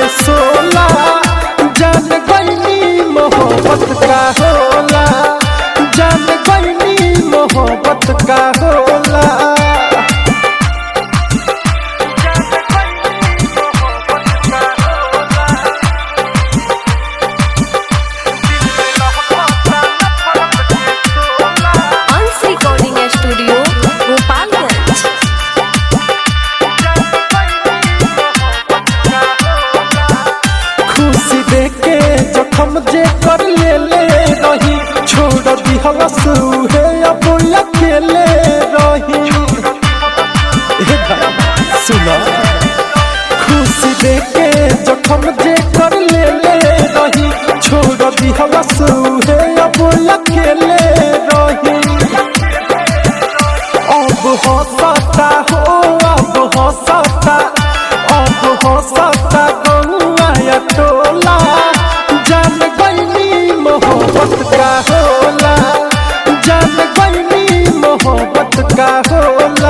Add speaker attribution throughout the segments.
Speaker 1: के सोला जान गईनी मोहब्बत का होला जान गईनी मोहब्बत का होला
Speaker 2: अंश रिकॉर्डिंग स्टूडियो गोपालगंज
Speaker 1: खुशी देके जखम जे कर ले ले रही छोड़ दिहलस उहे अब अकेले रही हे भाई सुना खुशी देके जखम जे कर ले ले रही छोड़ दिहलस उहे अब अकेले रही अब हंसता हो अब हंसता अब हंसता गौआ या टोला जान गईनी मोहब्बत का होला जान गईनी मोहब्बत का होला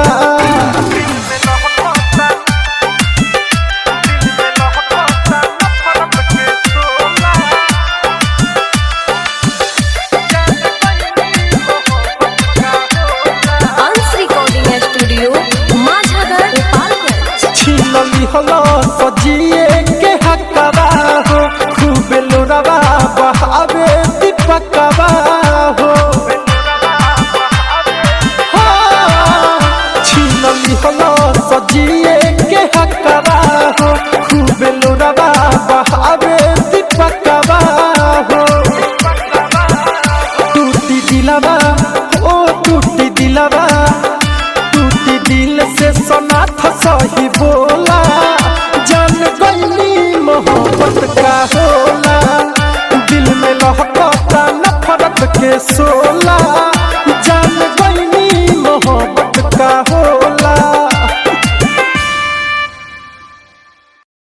Speaker 2: अंश रिकॉर्डिंग स्टूडियो माझागर गोपालगंज
Speaker 1: छीनली हला सजी